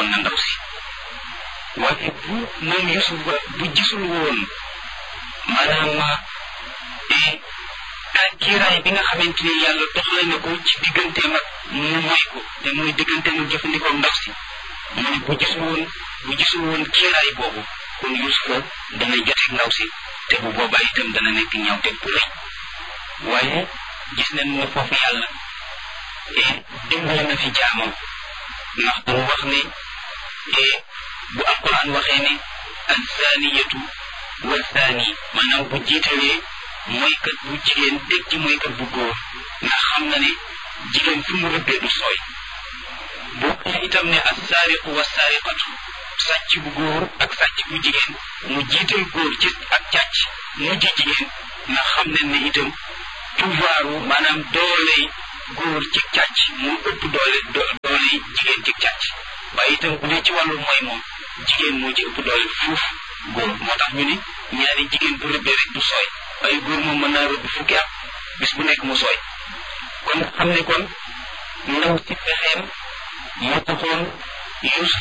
na ndaw si waaye bu moom Yusuf bu gisul woon maanaam kiiraay bi nga xamante ni yàlla doxale na ko ci digganteem ak mu moy ko te muy digganteem ak jëfandikoo ndaw si mu ne bu gisul woon bu gisul woon kiiraay boobu kon Yusufa dana joteeg ndaw si te bu boobaa itam dana nekk ñaawteeg bu rëy waaye gis nañ ne foofu yàlla dimbali na fi jaamam ndax damu wax ne bu alquran waxee ne alzaaniyatu walzaani maanaam bu jiitalee mooykat bu jigéen teg ci mooykat bu góor ndax xam na ne jigéen fu mu rëbbee du sooy boo xee itam ne assaariqu wassaariqatu sàcc bu góor ak sàcc bu jigéen mu jiital góor ci ak càcc mujj jigéen ndax xam nañ ne itam pouvoiru maanaam dooley góor ci càcc mu ëpp doole dooley jigéen ci càcc waaye itam bu dee ci wàllu mooy moom jigéen moo ci ëpp doole fuuf góor moo tax ñu ni ñaari jigéen bu rëbbee rek du sooy waaye góor moom mën naa rëbb fukki at bis bu nekk mu sooy kon xam ne kon ndaw si pexeem moo taxoon Yuusuf